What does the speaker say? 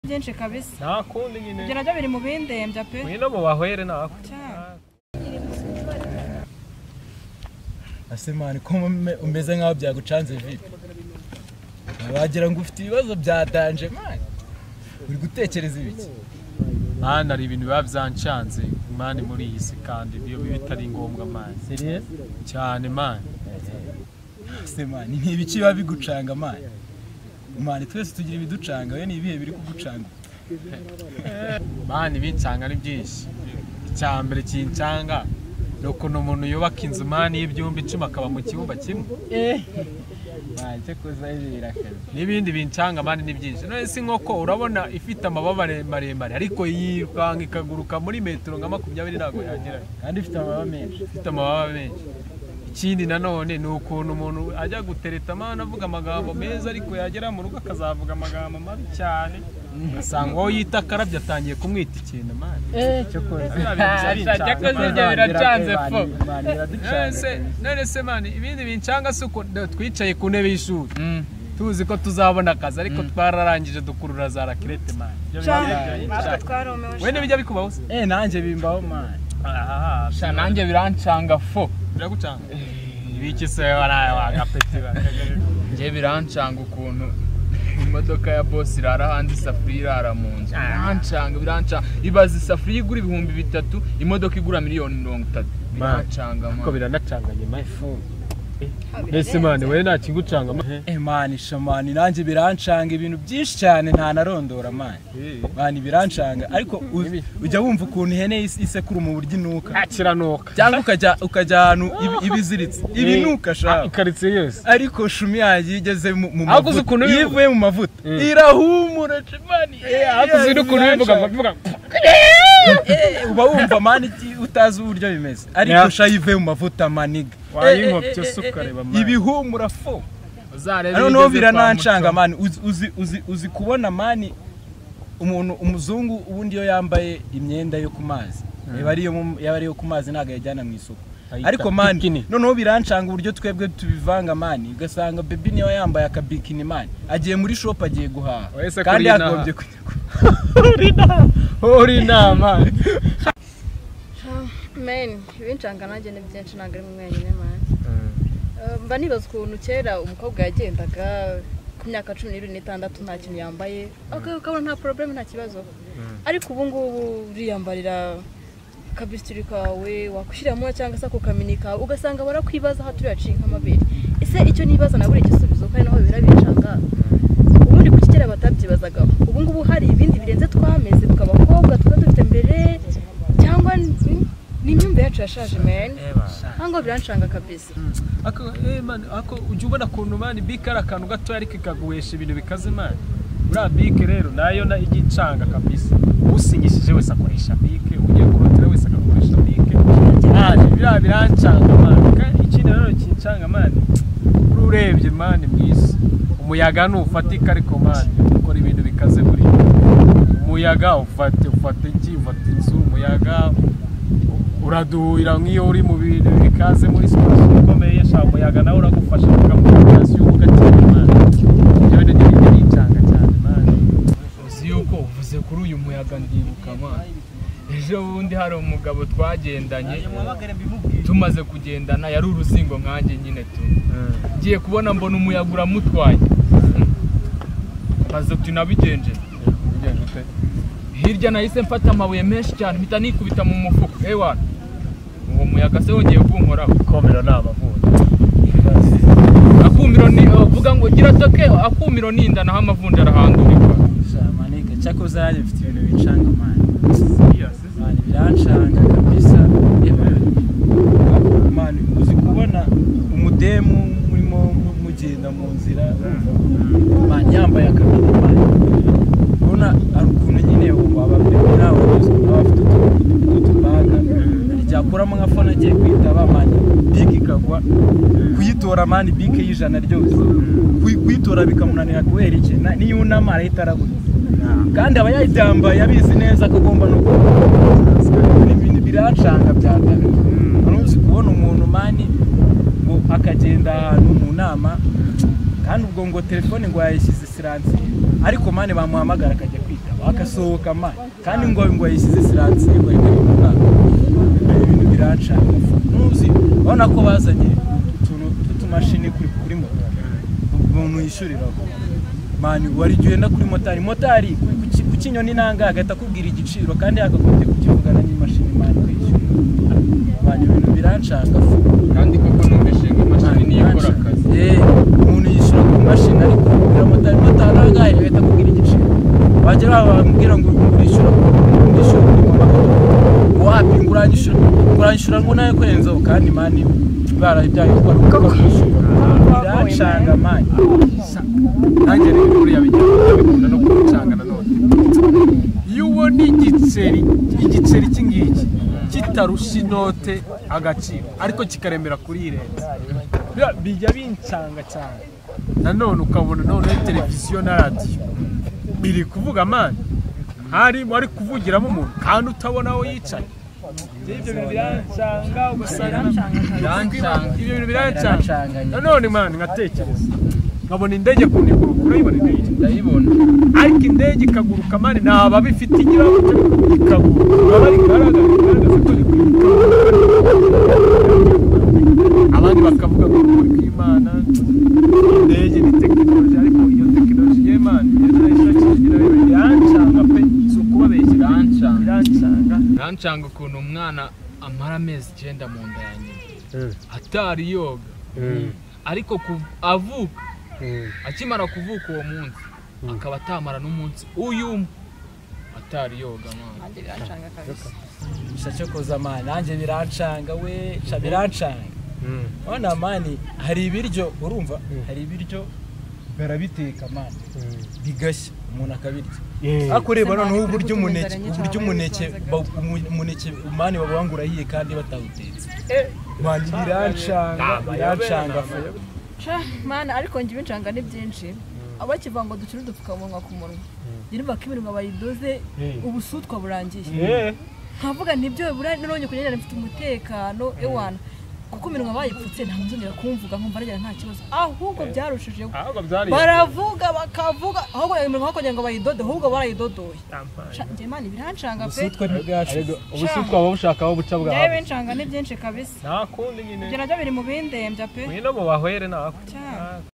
byinshi kabisa ntakundi nyine ibyo nabyo biri mu bindembya pe mwino mu bahwere nawe Cyane. asemani ko mume- umeze nkaho byagucanze vipi wagira ngo ufite ibibazo bya danje mani uri gutekereza ibiki mani hari ibintu biba byancanze mani muri iyi si kandi biyo bitari ngombwa mani cyane mani asemani ni ibiki biba bigucanga mani mani twese tugira ibiducanga we ni ibihe biri kugucanga mani bincanga ni byinshi icya mbere kincanga ni ukuntu umuntu yubaka inzu mani y'ibyumba icumi akaba mu cyumba kimwe mani cyo kuza birakaze n'ibindi bincanga mani ni byinshi none si nkoko urabona ifite amababa maremare ariko yivanga ikaguruka muri metero nka makumyabiri ntabwo yagera kandi ufite amababa menshi ifite amababa menshi ikindi nanone ni ukuntu umuntu ajya gutereta amana avuga amagambo meza ariko yagera mu rugo akazavuga amagambo mabi cyane ugasanga uwo yita akarabye atangiye kumwita ikintu amani Cyakoze ibyo biracanze fo. none se mani ibindi bincanga si uko do- twicaye ku ntebe y'ishuri tuzi ko tuzabona akazi ariko twararangije dukurura za rakirete mani Ibyo biba Cyane. byagiye natwe cyane. twaromewe we ntibijya bikubaho se eh nanjye bimbaho mani Ah, Sha nanjye birancanga fo biragucanga ibiki se waraye wagapeti bakagari njye birancanga ukuntu imodoka ya boss irara hanze isafuriya irara mu nzu birancanga birancanga ibaza isafuriya igura ibihumbi bitatu imodoka igura miliyoni mirongo itatu birancanga ko mani biranacanganye mayifu mbese mani we nta kigucanga ma- eh mani shamani nanjye birancanga ibintu byinshi cyane ntanarondora mani mani birancanga ariko u- ujya wumva ukuntu ihene is- isekura mu buryo inuka akiranuka cyangwa ukajya ukajya ahantu ibi- ibiziritse ibinuka Ah, shaka ikaritsiye yose ariko shumi yagiye igeze mu mu Ahubwo uzi ukuntu mavuta bivuga? yivuye mu mavuta irahumura cimani hakuzi n'ukuntu bivuga bavuga uba wumva mani iki- utazi uburyo bimeze ariko Yeah. sha yivuye mu mavuta maniga wayinkopye se ukareba mani ibihumura fo uzarebe noneho bigeze kwa biranancanga Muco. mani uzi, uzi, uzi, uzi kubona mani umuntu umuzungu ubundi iyo yambaye imyenda yo ku mazi yaba ari iyo mu- yaba ari iyo ku mazi ntabwo yajyana mu isoko Ayita ariko mani bikini. noneho birancanga uburyo twebwe tubivanga mani ugasanga bebi niyo yambaye akabikini mani agiye muri shopu agiye guhaha Wese kandi kuri inaha. yagombye kujya ku- uri inama meni ibincanga nanjye ni byinshi ntabwo ari mwe mwenyine mani Eh, mba nibaza ukuntu kera umukobwa yagendaga ku myaka cumi n'ibiri n'itandatu nta kintu yambaye aka- ukabona nta porobulemu nta kibazo ariko ubu ngubu uriyambarira kabisitiri kawe wakwishyiramo cyangwa se ako kamini kawe ugasanga barakwibaza aho turi yacika amabere ese icyo nibaza nabura igisubizo ko ari naho bibera bincanga ubundi ku kera batabyibazagaho ubu ngubu hari ibindi birenze twameze twe abakobwa tuba dufite mbere cyangwa ni- ni imyumvire yacu yashaje meni ntabwo birancanga kabisa ako eh man ako ujya ubona ukuntu mani bike ari akantu gato ariko ikaguhesha ibintu bikaze mani buriya bike rero nayo na ijya icanga kabisa usinyishije wese akoresha bike ugiye kurotera wese agakoresha bike mani biriya birancanga mani kandi ikindi nanone kincanga mani uri urebye mani mwisi umuyaga ntufatika ariko mani ukora ibintu bikaze buri umuyaga ufate ufate iki ufate inzu umuyaga uraduhira nk'iyo uri mu bintu bikaze muri sitasiyo ikomeye shaka umuyaga nawe uragufasha ukamukasiyo ugatera imana ibyo bintu ni ibintu bicanga cyane imana uzi yuko uvuze kuri uyu muyaga ndibuka mwana ejo bundi hari umugabo twagendanye tumaze kugendana yari uruzingo nkanjye nyine tu ngiye kubona mbona umuyaga uramutwaye maze tunabigenje hirya nahise mfata amabuye menshi cyane mpita nikubita mu mufuka ewana uwo muyaga se wongeye kunkoraho ikomero ni amavuta akumiro ni uvuga ngo gira toke akumiro ninda naho amavunja arahandurirwa sha maniga cyakoze nanjye mfite ibintu bincanga mani mani birancanga kabisa mani uzi kubona umudemu murimo mugenda mu nzira mani yambaye akaboko mani ubona hari ukuntu nyine wabapepe nawe baba bafite utubaga ryakuramo nka fone agiye kwitaba mani bike ikagwa kuyitora mani bike y'ijana ryose Kuyi- kuyitora bikamunanira kubera iki Na- niyunama arahita aragura kandi aba yaryambaye abizi neza ko agomba no kuba ibintu biracanga byataka uzi kubona umuntu mani ngo akagenda ahantu mu nama kandi ubwo ngo telefone ngo yayishyize siransiye ariko mani bamuhamagara akajya kwitaba bagasohoka mani kandi ngo ngo yishyize siransiye ngo yigare mu mwaka ibintu birancara ntuzi urabona ko bazanye utuntu tw'utumashini kuri kuri moto umuntu yishyuriraho mani wari igihe wenda kuri motari motari ku- ku ki- ku kinyoni nanga agahita akubwira igiciro kandi yakagombye kukivugana n'imashini mani kwishyura abantu ibintu biranshaka kandi koko numvise ngo imashini niyo ikora akazi Eh, umuntu yishyura ku mashini ariko kubwira motari motari angahe bahita akubwira igiciro wagera aho bamubwira ngo urishyura urishyura kuri mama wapi ngo uranyishyura uranyishyura ngo nawe kurenzaho kandi mani barabyaye ko ari uko bakwishyura biracanga mani nanjye rero inkuru yabigira ndabikunda no kubicanga nanone iyo ubona igiceri igiceri iki ngiki kitarusha inote agaciro ariko kikaremera kuri irenze Bira- bijya bincanga cyane nanone ukabona noneho televiziyo na radiyo biri kuvuga amani hari wari kuvugiramo umuntu kandi utabona aho yicaye Njye ibyo bintu birancanga ugasanga birancanga ibyo bintu birancanga biracanga nyine. nanone mani ngatekereza nkabona indege ku niguru urayibona indege ndayibona ariko indege ikaguruka mani naba bifite ikirahure ikaguruka baba rigaragaza rigaragaza ko ari kwiruka abandi bakavuga ngo ni kw'imana indege ni tekinoloji ariko iyo tekinoloji y'imana irancanga pe si ukubabeshyira Irancanga. irancanga birancanga ukuntu umwana amara amezi icyenda mu nda ya nyina atari yoga ariko ku- avuka akimara kuvuka uwo munsi akaba atamara n'umunsi uyu umwe atari yoga mwana gusa cyo koza mani nanjye birancanga we ca birancanga urabona mani hari ibiryo urumva hari ibiryo barabiteka mani bigashya umuntu akabirya ariko ureba noneho uburyo umuneke uburyo umuneke ba- umu- umuneke mani baba wangurahiye kandi batawutetse mani birancanga birancanga Ca, mana ariko njye ibinshanga ni byinshi abakivuga ngo dushyire udupfukamunwa ku munwa nyir'imba ko imirimo bayidoze ubusutwa burangiye nkavuga nibyo bura none kugira ngo mfite umutekano ewana kuko iminwa bayipfutse nta nzongera kumvuga nkumva nagira nta kibazo ahubwo byarushijeho ahubwo byari baravuga bakavuga ahubwo iyo mirimo bakugira ngo bayidode ahubwo barayidodoye Ca, njye mana ibirancanga pe ubusutwa ni bwacu ubusutwa twaba bushaka aho buca byawe bincanga ni byinshi kabisa nta kundi nyine ibyo nabyo biri mu bindembya pe ngwino mu bahwere nawe cyane